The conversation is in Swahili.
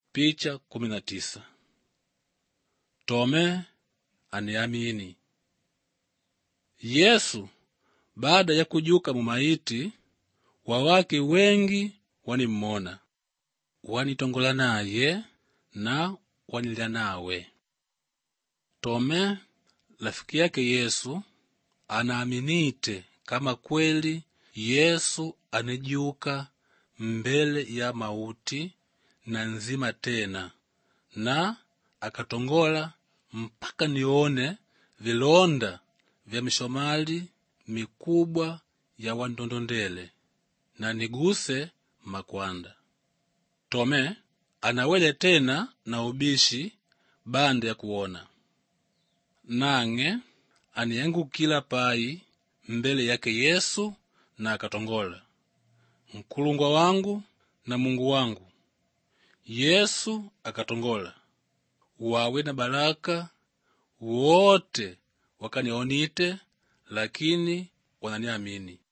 Picha kumi na tisa. Tome aniamini. Yesu baada ya kujuka mumaiti wawake wengi wanimmona wanitongola naye na wanilya nawe. Tome rafiki yake Yesu anaaminite kama kweli Yesu anijuka mbele ya mauti na nzima tena na akatongola mpaka nione vilonda vya mishomali mikubwa ya wandondondele na niguse makwanda. Tome anawele tena na ubishi banda ya kuona nang'e aniangukila pai mbele yake Yesu na akatongola, Nkulungwa wangu na Mungu wangu. Yesu akatongola, wawe na baraka wote wakanionite, lakini wananiamini.